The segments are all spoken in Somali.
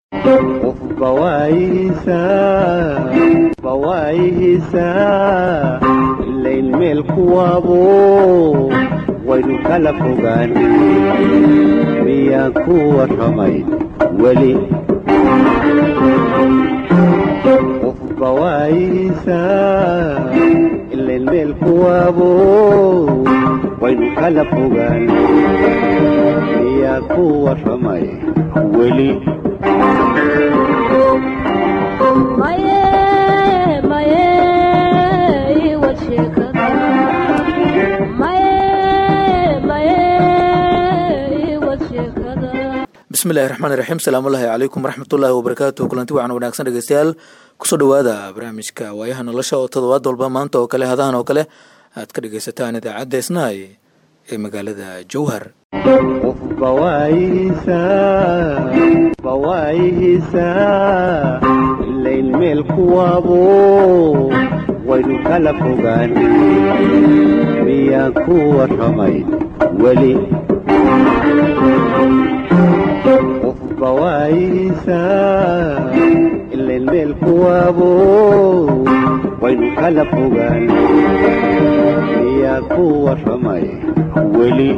qofba waayihiisaa ilayn meel kuwaabo waynu kala fogaan miyaan ku warramay weli qofba waayihiisaa ilayn meel kuwaabo waynu kala fogaan miyaan ku warramay weli bismillahi raxmaan iraxiim salaamullaahi calaykum waraxmatullaahi wabarakaatu kulanti wacan wanaagsan dhegeystayaal kusoo dhowaada barnaamijka waayaha nolosha oo todobaad walba maanta oo kale hadahan oo kale aad ka dhegeysataan idaacadda isnaay ee magaalada jowhar qofba waayihiisaa ilayn meel kuwaabo waynu kala fogaan miyaan ku warramay weli qofba waayihiisaa ilayn meel kuwaabo waynu kala fogaan miyaan ku warramay weli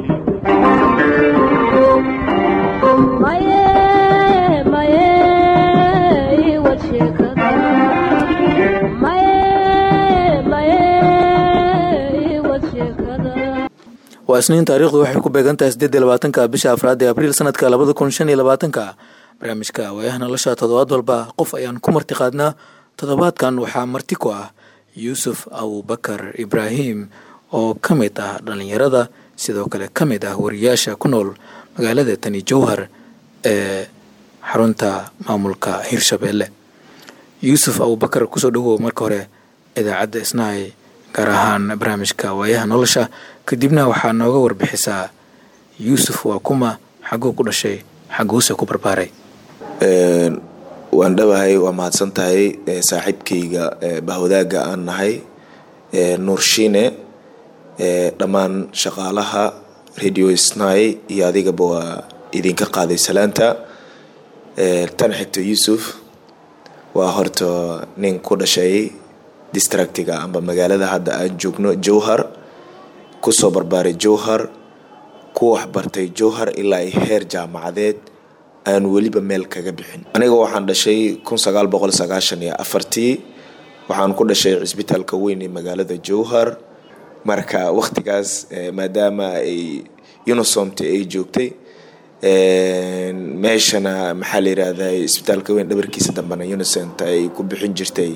waa isniin taariikhdu waxay ku beegan tahay sideed iyo labaatanka bisha afraad ee abriil sanadka labada kun shan iyo labaatanka barnaamijka waayaha nolosha toddobaad walba qof ayaan ku marti qaadnaa toddobaadkan waxaa marti ku ah yuusuf abubakar ibraahim oo ka mid ah dhallinyarada sidoo kale ka mid ah wariyaasha ku nool magaalada tani jowhar ee xarunta maamulka hirshabeelle yuusuf abubakar kusoo dhawow marka hore idaacadda isnaay gaar ahaan barnaamijka waayaha nolosha kadibna waxaa nooga warbixisaa yuusuf waa kuma xaguu ku dhashay xaguuse ku barbaaray waan dhawahay waa mahadsan tahay saaxiibkayga bahwadaaga aan nahay nuur shiine dhammaan shaqaalaha radio snai iyo adigaba waa idinka qaaday salaanta tan xigto yuusuf waa horta nin ku dhashay distractiga amba magaalada hadda aan joogno jowhar kusoo barbaaray jowhar ku waxbartay jowhar ilaa ay heer jaamacadeed aan weliba meel kaga bixin aniga waxaan dhashay kun sagaal boqol sagaashan iyo afartii waxaan ku dhashay cisbitaalka weyn ee magaalada jowhar marka wakhtigaas maadaama ay unisomta ay joogtay meeshana maxaa la yirahdaa isbitaalka weyn dhabarkiisa dambena unisont ay ku bixin jirtay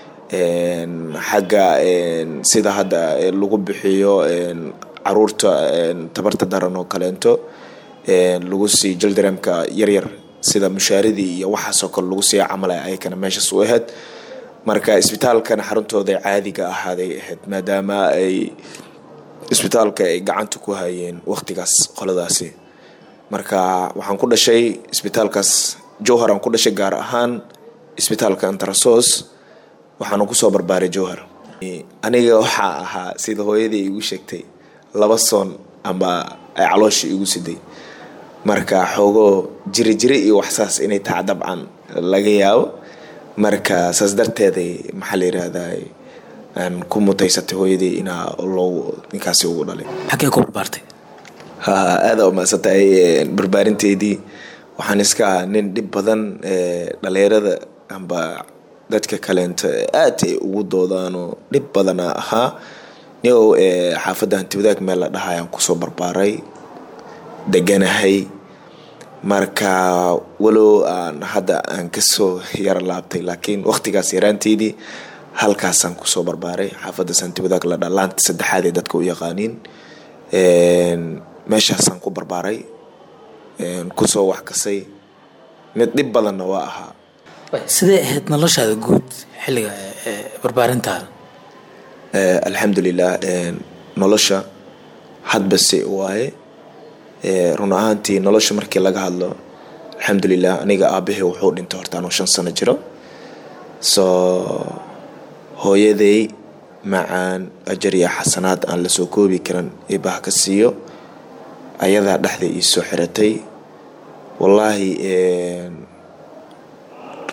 xagga sida hadda lagu bixiyo caruurta tabarta daran oo kaleento lagu sii jildareemka yaryar sida mushaaradii iyo waxaasoo kale lagu sii camala ayakana meeshaas u ahayd marka isbitaalkan xaruntooda caadiga ahaaday ahayd maadaama ay isbitaalka ay gacanta ku hayeen waqtigaas qoladaasi marka waxaan ku dhashay isbitaalkaas jowhar aan ku dhashay gaar ahaan isbitaalka antarasos waxaana kusoo barbaaray jowhar aniga waxaa ahaa sida hooyadii igu sheegtay laba soon amba ay caloosha igu siday marka xoogoo jiri jiri iyo waxsaas inay taha dabcan laga yaabo marka saas darteeday maxaa la yirahdaa aan ku mutaysatay hooyadii inaa loo ninkaasi ugu dhalay xaggee ku barbaartay ha aada umaasantahay barbaarinteydii waxaan iska ahaa nin dhib badan dhalinyarada amba dadka kaleenta aad ay ugu doodaanoo dhib badana ahaa niow xaafadda hantiwadaag meel la dhahayaan kusoo barbaaray deganahay marka walow aan hadda aan kasoo yaro laabtay laakiin waqtigaas yaraanteydii halkaasaan kusoo barbaaray xaafaddaas hantiwadaag la dha laanta saddexaad ee dadka u yaqaaniin meeshaasaan ku barbaaray kusoo waxkasay mid dhib badanna waa ahaa sidee ahayd noloshaada guud xilliga barbaarintaada alxamdulilah nolosha hadbase waaye run ahaantii nolosha markii laga hadlo alxamdulilah aniga aabahey wuxuu dhintay horta anuu shan sano jiro soo hooyaday macaan ajar iyo xasanaad aan lasoo koobi karin ibaha ka siiyo ayadaa dhexda ii soo xiratay wallaahi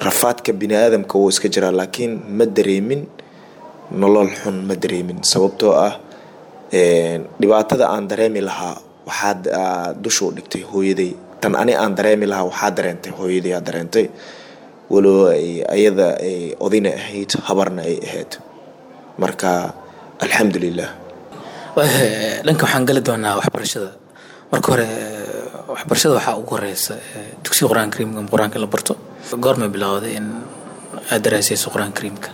rafaadka bini aadamka wuu iska jiraa laakiin ma dareemin nolol xun ma dareemin sababtoo ah dhibaatada aan dareemi lahaa waxaad dusha u dhigtay hooyaday tan ani aan dareemi lahaa waxaa dareentay hooyaday aa dareentay walow ayada ay odina ahayd habarna ay ahayd marka alxamdulilah dhanka waxaan geli doonaa waxbarashada marka hore waxbarashada waxaa ugu horeysa dugsiga qur-aanka kariimka ama qur-aanka la barto goorma bilowday in aad daraasayso qur-aanka kariimka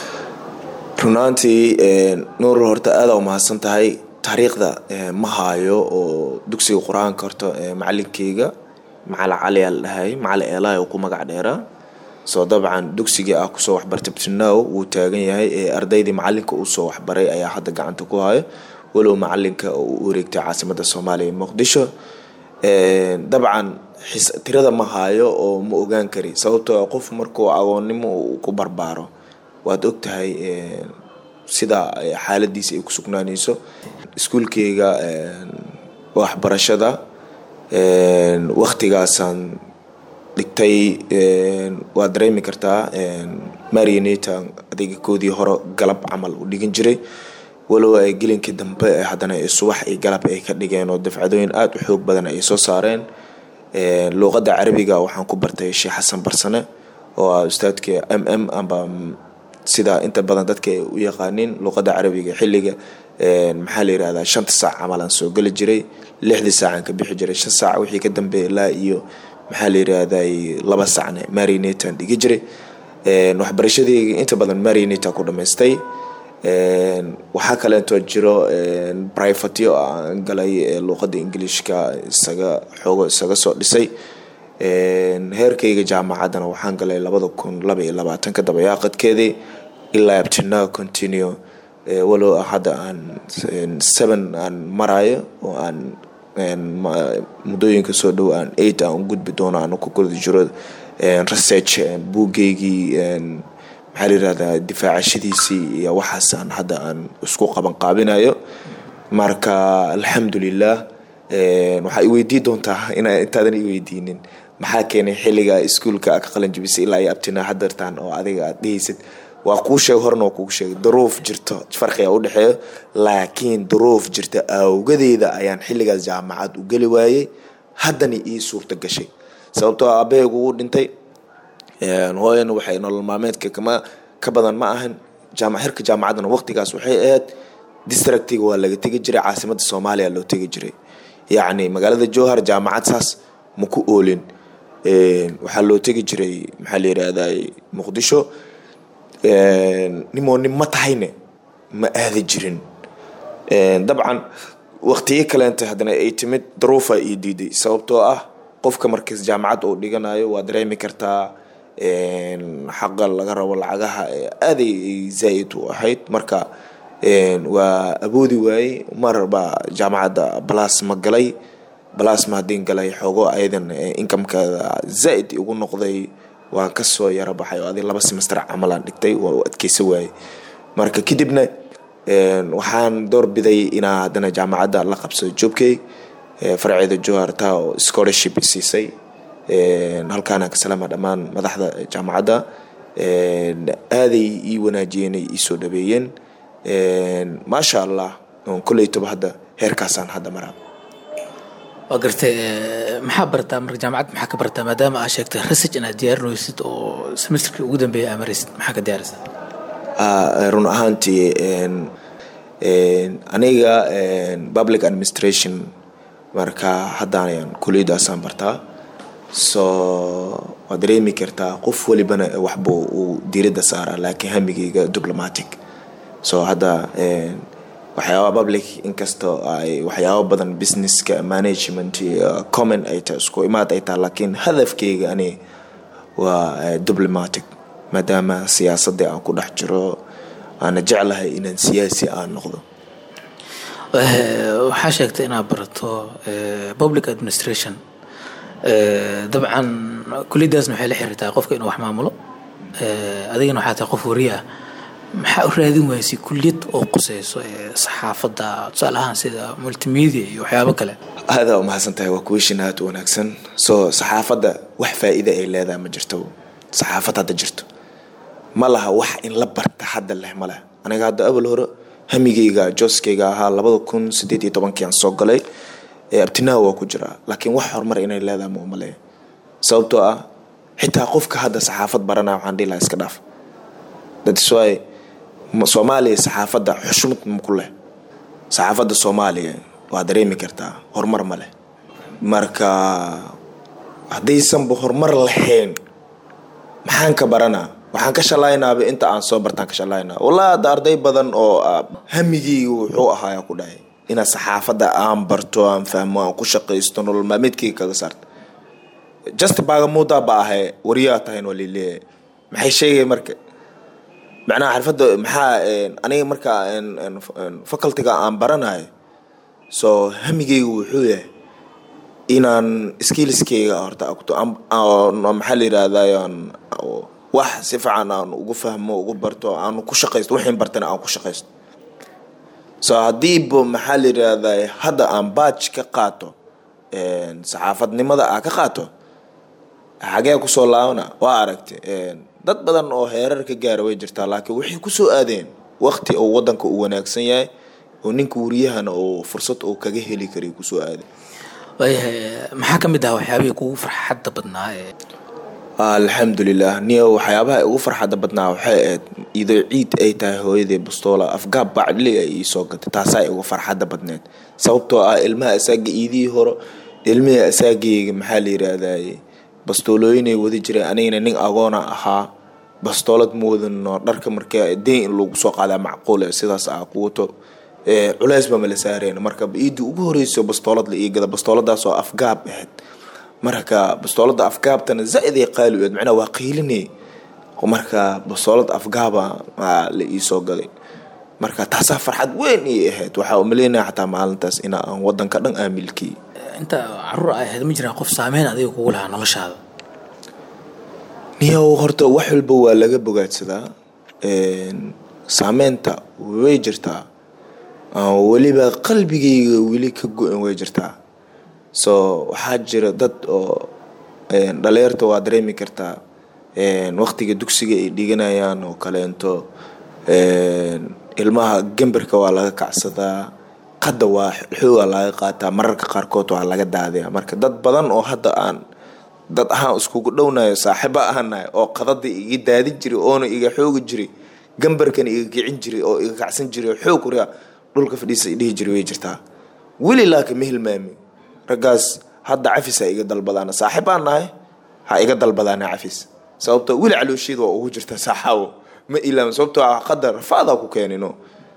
runaantii nuur horta aada u mahadsan tahay taariikhda ma haayo oo dugsiga qur-aanka horta macalinkeyga macali cali aa la dhahay macali eelaay oo ku magac dheeraa soo dabcan dugsigii ah kusoo waxbartay btinow wuu taagan yahay ee ardaydii macalinka uu soo waxbaray ayaa hadda gacanta ku hayo walow macalinka oo u wareegtay caasimada soomaaliya muqdisho dabcan tirada ma haayo oo ma ogaan kari sababtoo qof markuu agoonnimo uu ku barbaaro waad ogtahay sida xaaladiisa ay ku sugnaaneyso iskuulkeyga waxbarashada waktigaasaan dhigtay waad dareemi kartaa marioneta adiga koodii hore galab camal u dhigin jiray walow ay gelinkii dambe haddana subax iyo galab ay ka dhigeen oo dafcadooyin aada u xoog badan ay soo saareen luuqadda carabiga waxaan ku bartay sheekh xasan barsane oo ah ustaadka m m amba sida inta badan dadka ay u yaqaaniin luuqadda carabiga xilliga maxaa la yirahdaa shanta saac camal aan soo geli jiray lixdii saacaan ka bixi jiray shan saac wixii ka dambeeya ilaa iyo maxaa la yirahdaa laba saacne marinataan dhigi jiray waxbarashadeyga inta badan marinata ku dhamaystay waxaa kaleeto jiro brivatyo aan galay luuqadda ingiliishka isaga xoogo isaga soo dhisay heerkayga jaamacaddana waxaan galay labada kun laba iyo labaatanka dabayaaqadkeedii ilaa abtina continue walow hadda aan seven aan marayo oo aan muddooyinka soo dhow aan eight aan u gudbi doono aan ku guda jiro research buugeygii maxaa la yirahdaa difaacashadiisii iyo waxaasaan hadda aan isku qaban qaabinayo marka alxamdulilah waxaa iweydii doontaa ina intaadan iweydiinin maxaa keenay xilliga iskuolka ka qalin jibisay ilaa iyo abtina hadartaan oo adiga aad dhehaysid waa kuu sheeg horna waa kugu sheegay duruuf jirto farqiga udhexeeyo laakiin duruuf jirta awgadeeda ayaan xilligaas jaamacad u geli waayey haddana ii suurta gashay sababtoo aabaheygu uu dhintay hooyana waxay nolol maalmeedka kama ka badan ma ahan xirka jaamacaddana waqtigaas waxay ahayd distractiga waa laga tegi jiray caasimada soomaaliya loo tegi jiray yacni magaalada jowhar jaamacad saas ma ku oolin waxaa loo tegi jiray maxaa la yirahdaa muqdisho nimoo nin ma tahayne ma aadi jirin dabcan waqtiyo kaleenta haddana ay timid daruufa ii diiday sababtoo ah qofka markiis jaamacad uu dhiganayo waa dareemi kartaa xaqa laga rabo lacagaha aaday zaa-id u ahayd marka waa awoodi waayey marbaa jaamacadda balasma galay balasma haddiin galay xoogo ayadan inkamkeeda zaa-id igu noqday waan kasoo yaro baxay oo adi laba semester camalaan dhigtay waa u adkeysa waayey marka kadibna waxaan doorbiday inaa haddana jaamacadda la qabsado joobkey farceeda johar taa oo scholarship siisay halkaana ka salaama dhammaan madaxda jaamacadda aaday ii wanaajiyeen ay iisoo dhabeeyeen maasha allah koleytoba hadda heerkaasaan hadda maraa waa gartay maxaa bartaa marka jaamacad maxaa ka bartaa maadaama aa sheegtay research inaad diyaarinaysid oo semesterkii ugu dambeeya aa maraysid maxaa ka diyaarisa run ahaantii aniga public administration marka haddaan kuliyadaasaan bartaa so waad dareemi kartaa qof walibana waxba uu diiradda saaraa laakiin hamigeyga diplomatic so hadda waxyaaba public inkastoo ay waxyaabo badan businesska management common ay tahay isku imaad ay tahay laakiin hadafkeyga ani waa diplomatic maadaama siyaasadii aan ku dhex jiro aana jeclahay inaan siyaasi aan noqdo waxaa sheegtay inaad barato public administration dabcan kuliyadaasna waxay la xiriirtaa qofka inuu wax maamulo adigana waxaa tahay qof wariye ah maxaa u raadin waysay kuliyad oo quseyso saxaafadda tusaale ahaan sida multimedia iyo waxyaabo kale aada umahadsan tahay waa kuweshin aad u wanaagsan so saxaafadda wax faa-ida ay leedahay ma jirto saxaafad hadda jirto ma laha wax in la barta hadda leh ma leh aniga hadda abal hore hamigayga jooskayga ahaa labada kun sideed iyo tobankii aan soo galay abtinaa waa ku jiraa laakiin wax horumar inay leedahay ma umaleeya sababtoo ah xitaa qofka hadda saxaafad baranaya waxaan dhihi lahaa iska dhaaf that's why soomaaliya saxaafadda xushmad maku leh saxaafadda soomaaliya waa dareemi kartaa horumar ma leh marka haddaysanba horumar lahayn maxaan ka baranaa waxaan ka shalaynaaba inta aan soo bartaan ka shalaynaa wallahi hadda arday badan oo hamigeyga wuxuu ahaayaa ku dhahay inaad saxaafadda aan barto aan fahmo aan ku shaqaysto nolol maalmeedkeyga kaga saarta just baagamuudaa ba ahay wariyaa tahayn waa lileeyahay maxay sheegay marka macnaha xirfadda maxaa aniga marka facultiga aan baranayo so hamigeyga wuxuu yahay inaan skillskeyga horta maxaa la yirahdaa wax si fiican aan ugu fahmo ugu barto aan ku shaqaysto waxaan bartana aan ku shaqaysto so haddiiba maxaa la yirahdaa hadda aan baaj ka qaato saxaafadnimada aa ka qaato xagee kusoo laabana waa aragtay dad badan oo heerar ka gaara way jirtaa laakiin waxay kusoo aadeen waqti oo wadanka uu wanaagsan yahay oo ninka wariyahana oo fursad oo kaga heli karay kusoo aaday waayahay maxaa ka mid ah waxyaabihii kugu farxadda badnaa ee alxamdulilah niyo waxyaabaha ugu farxadda badnaa waxay ahayd idoo ciid ay tahay hooyadii bastoola afgaab bacdli ay iisoo gatay taasaa ugu farxadda badneed sababtoo ah ilmaha asaaga iidihii hore ilmihii asaagayga maxaa la yiraahdaye bastoolooyinay wadi jireen anigana nin agoona ahaa bastoolad ma wadano dharka marka deyn in lagu soo qaadaa macquul sidaas ah ku wato culeys ba mala saareen marka iidii ugu horeyso bastoolad la iigada bastooladaas oo afgaab ahayd marka bastoolada afgaabtana zaaid ay qaali u ahayd macnaha waa qiilinay marka bastoolada afgaaba la iisoo gaday marka taasaa farxad weyn ii ahayd waxaa umaleynaya xataa maalintaas in aan wadanka dhan aan milkiyey inta caruur ay ahayd ma jiraa qof saameyn adiga kugu lahaa noloshaada niyow horta wax walba waa laga bogaadsadaa saameynta way jirtaa weliba qalbigayga weli ka go-an way jirtaa so waxaa jira dad oo dhalinyarta waa dareemi kartaa waqtiga dugsiga ay dhiganayaan oo kaleento ilmaha gemberka waa laga kacsadaa qadda waa xooga laga qaataa mararka qaarkood waa laga daadaya marka dad badan oo hadda aan dad ahaan iskugu dhownayo saaxiibo ahanahay oo qadada iga daadin jiray oona iga xoogi jiray gambarkana iga kicin jiray oo iga kacsan jiray xoog wariya dhulka fadhiisa dhihi jiray way jirtaa weli laakiin ma hilmaami raggaas hadda cafisa iga dalbadaana saaxiibaan nahay ha iga dalbadaana cafis sababto weli caloosheeda waa ugu jirta saaxaawo ma ilaam sababtoo ah qadar rafaadaa ku keenino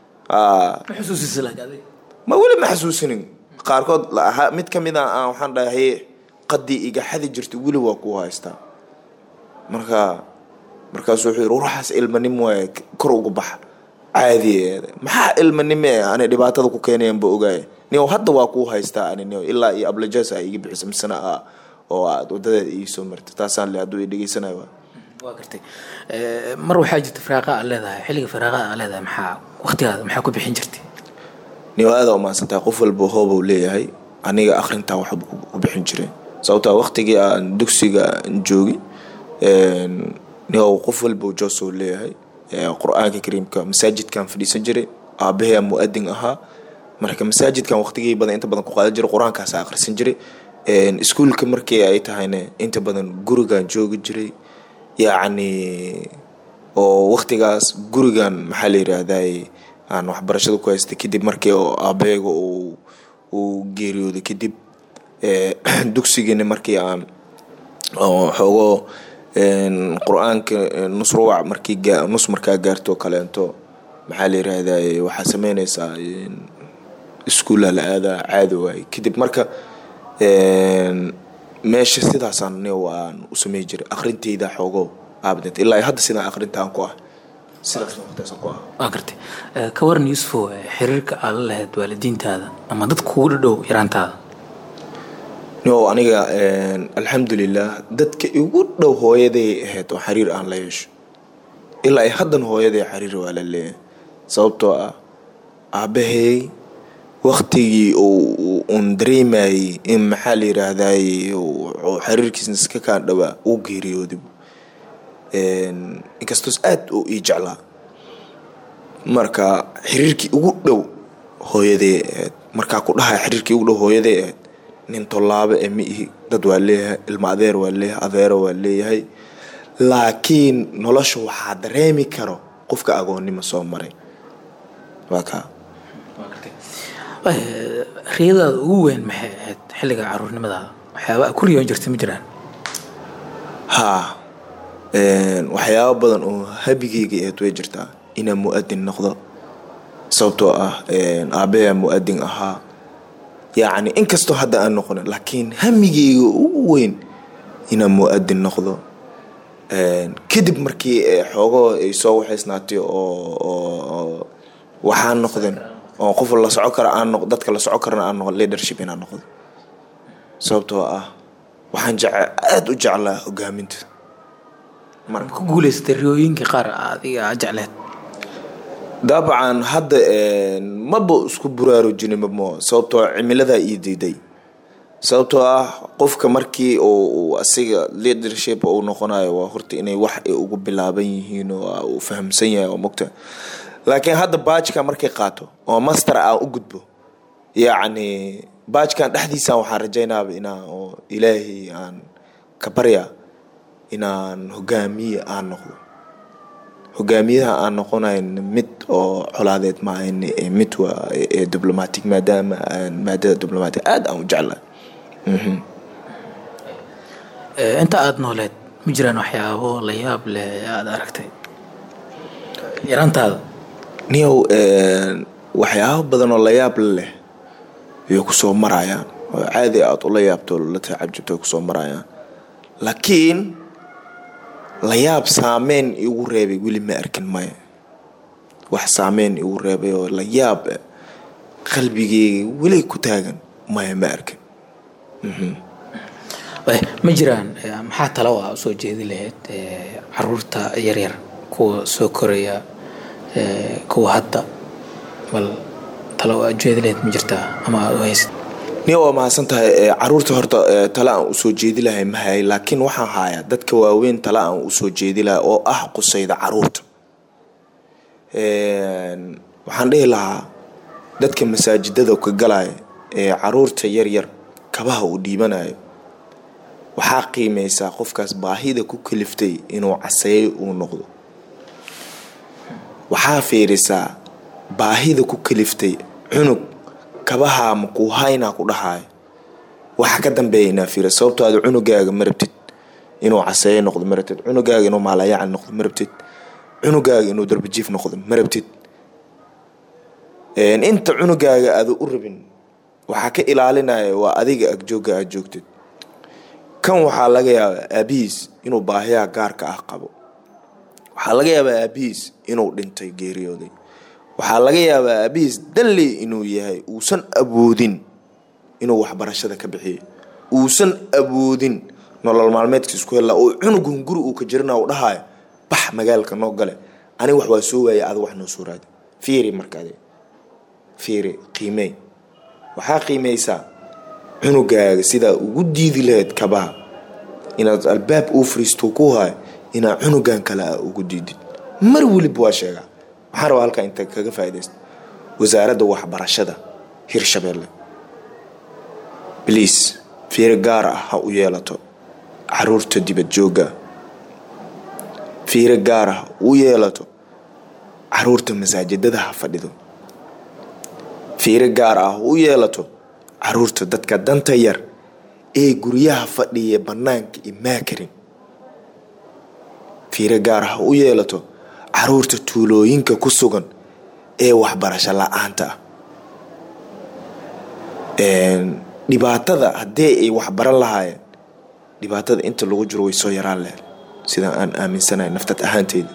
ma weli ma xasuusinin qaarkood mid ka mid a aan waxaan dhahay qadii iga xadi jirta weli waa ku haystaa marka markaasu wuxuu yiri ruuxaas ilmanimo waay kor uga baxa caadiyeeda maxaa ilmanimo eh ani dhibaatada ku keenayan ba ogaaya niyow hadda waa kuu haystaa ani niyow ilaa iyo ablajas a iga bixisa misana ah oo aad wadadeeda iisoo martay taasaan le hadduu i dhegeysanayo waa waa gartay mar waxaa jirta firaaqa aad leedahay xilliga firaaqa aad leedahay maxaa waqtigaada maxaa ku bixin jirtay niyow aada umahadsantahay qof walba hoobuu leeyahay aniga akrintaa waxba ku bixin jiray sababtaa waqtigii aan dugsiga joogi niyow qof walba joosoo leeyahay qur-aanka kariimka masaajidkan fadhiisan jiray aabahay mu-adin ahaa marka masaajidkan waqtigii badan inta badan ku qaadan jiray qur-aankaas akhrisan jiray iskuulka markii ay tahayna inta badan gurigan joogi jiray yacni oo waqtigaas gurigan maxaa la yiraahday aan waxbarashada ku haystay kadib markii oo aabeega uu uu geeriyooday kadib dugsigiina markii aan xoogo qur-aanka nus ruwac markii nus markaa gaarto kaleento maxaa la yiraahday waxaa sameyneysaa iskuulla la aadaa caadi waaye kadib marka meesha sidaasaan ni aan u samey jiray akrinteyda xoogo aabdent ilaa hadda sidaan akrintaan ku ah sidaas waqtigaasaan ku ah waa gartay ka waran yuusufow xiriirka aad la lahayd waalidiintaada ama dadka kugu dhadhow yaraantaada no aniga alxamdulilah dadka igu dhow hooyaday ahayd oo xiriir aan la yeesho ilaa haddan hooyaday xiriir waa la leeyahay sababtoo ah aabahey waktigii uun dareemayay in maxaa la yiraahday xiriirkiisna iska kaan dhawaa uu geeriyooday inkastoos aad uu ii jeclaa marka xiriirkii ugu dhow hooyadee ahayd markaa ku dhahay xiriirkii ugu dhow hooyadee ahayd nin tollaabo ee ma ihi dad waa leeyahay ilma adeer waa leeyahay adeero waa leeyahay laakiin nolosha waxaa dareemi karo qofka agoonnimo soo maray waa kaa riyadaada ugu weyn maxay ahayd xilliga caruurnimadaada waxyaaba ku riyoon jirta ma jiraan haa waxyaabo badan oo habigeyga ahayd way jirtaa inaan mu-adin noqdo sababtoo ah aabbayaa mu-adin ahaa yacni inkastoo hadda aan noqonin laakiin hamigeyga ugu weyn inaan mu-adin noqdo kadib markii xoogoo ay soo waxaysnaatay oo waxaan noqdeen oo qof la soco kara aan noq dadka la soco karana aan noqo leadership inaan noqdo sababtoo ah waxaan jece aada u jeclaa hogaaminta marka ku guuleysatay riyooyinkii qaar adiga aa jecleed dabcan hadda maba isku buraarujini mamo sababtoo cimiladaa ii diiday sababtoo ah qofka markii uu asiga leadership uu noqonayo waa horta inay wax ay ugu bilaaban yihiin oo uu fahamsan yahay oo mogta laakiin hadda baajka markay qaato oo master aan u gudbo yacni baajkan dhexdiisaan waxaan rajaynaaba inaan oo ilaahay aan ka barya inaan hogaamiye aan noqdo hogaamiyaha aan noqonayn mid oo colaadeed maahan mid waa diblomatic maadaama aan maadada diblomatic aada aan u jeclahay inta aada nooleed ma jiraan waxyaabo la yaab leh ee aada aragtay yarantaada niyow waxyaabo badan oo la yaab leh ayay kusoo marayaan oo caadi aada ula yaabto la tacajubto ay kusoo marayaan laakiin la yaab saameyn igu reebay weli ma arkin maya wax saameyn igu reebay oo la yaab qalbigeyga weli ku taagan maya ma arkin ma jiraan maxaa talo a usoo jeedi lahayd caruurta yaryar kuwa soo koraya kuwa hadda bal talo aad jeedi lahayd ma jirtaa ama aada u haysid niya waa mahadsan tahay caruurta horta tale aan usoo jeedi lahay ma hayay laakiin waxaan hayaa dadka waaweyn tale aan usoo jeedi lahay oo ah qusayda caruurta waxaan dhihi lahaa dadka masaajidada ka galaya ee caruurta yaryar kabaha uu dhiibanayo waxaa qiimeysaa qofkaas baahida ku kaliftay inuu caseeyo uu noqdo waxaa fiirisaa baahida ku kaliftay cunug kabahaa makuu haynaa ku dhahayo waxaa ka dambeeya inaa fiira sababto aad cunugaaga marabtid inuu caseeyo noqdo marabtid cunugaaga inuu maalayacal noqdo marabtid cunugaaga inuu darbajiif noqdo marabtid inta cunugaaga aada u rabin waxaa ka ilaalinaya waa adiga agjooga aad joogtid kan waxaa laga yaabaa aabihiis inuu baahiyaha gaarka ah qabo waxaa laga yaabaa aabihiis inuu dhintay geeriyooday waxaa laga yaabaa aabihiis danley inuu yahay uusan awoodin inuu waxbarashada ka bixiyo uusan awoodin nolol maalmeedka isku hella oo cunugun guri uu ka jirina u dhahayo bax magaalka noo gale aniga wax waa soo waaya ada wax noo soo raadi fiiri markaad fiiri qiimey waxaa qiimeysaa cunugaaga sidaa ugu diidi lahayd kabaha inaad albaab uu fariisto ku hayo inaad cunugan kale a ugu diidid mar weliba waa sheegaa waxaan rabaa halkaa inta kaga faaidaysta wasaaradda waxbarashada hirshabeelle bliis fiiro gaar ah ha u yeelato caruurta dibad joogga fiiro gaar ah u yeelato caruurta masaajidada ha fadhido fiiro gaar ah u yeelato caruurta dadka danta yar ee guryaha fadhiya bannaanka imaa karin fiiro gaar ah u yeelato caruurta tuulooyinka ku sugan ee waxbarasho la-aanta ah dhibaatada haddii ay waxbaran lahaayeen dhibaatada inta lagu jiro way soo yaraan lahayd sidaan aan aaminsanahay naftad ahaanteyda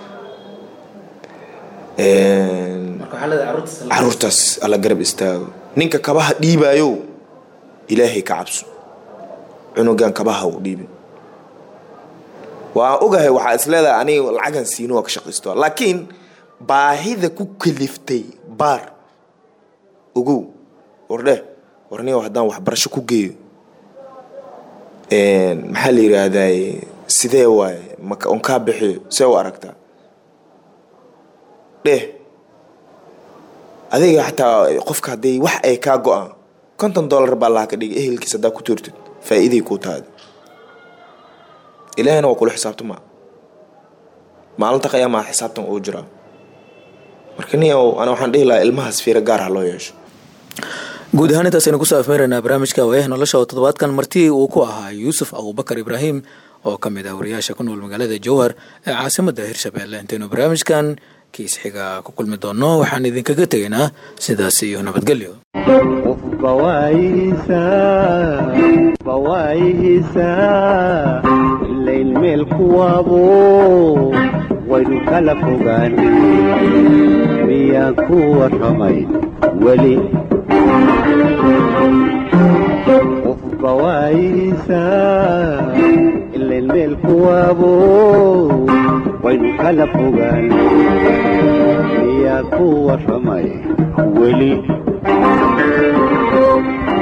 caruurtaas alla garab istaago ninka kabaha dhiibayow ilaahay ka cabso cunugan kabaha u dhiibin waa ogahay waxaa is leedahay aniga lacagan siino waa ka shaqaysto laakiin baahida ku kaliftay baar ogow wardhe warniga haddaan waxbarasho ku geeyo maxaa la yiraahdaye sidee waaye maka on kaa bixiyo see u aragtaa dheh adiga xataa qofka hadday wax ay kaa go-aan konton dollar baa laha ka dhigay ehelkiis haddaa ku tuurtid faa-iiday kuu tahay ilaahina waa kula xisaabtama maalinta qiyaamaha xisaabtan uu jiraa marka ni ana waxaan dhihi lahaa ilmahaas fiiro gaar ha loo yeesho guud ahaan intaasaynu kusoo afmeeraynaa barnaamijka waayaha nolosha oo toddobaadkan martii uu ku ahaa yuusuf abubakar ibraahim oo ka mid ah wariyaasha ku nool magaalada jowhar ee caasimadda hirshabeelle intaynu barnaamijkan kiis xiga ku kulmi doonno waxaan idinkaga tegaynaa sidaas iyo nabadgelyo qofba waayihiisa bawaayihiisa ilayn meel kuwaabo waynu kala fogaan miyaan ku warramay weli qofba waayihiisa ilayn meel kuwaabo waynu kala fogaan miyaan ku warramay weli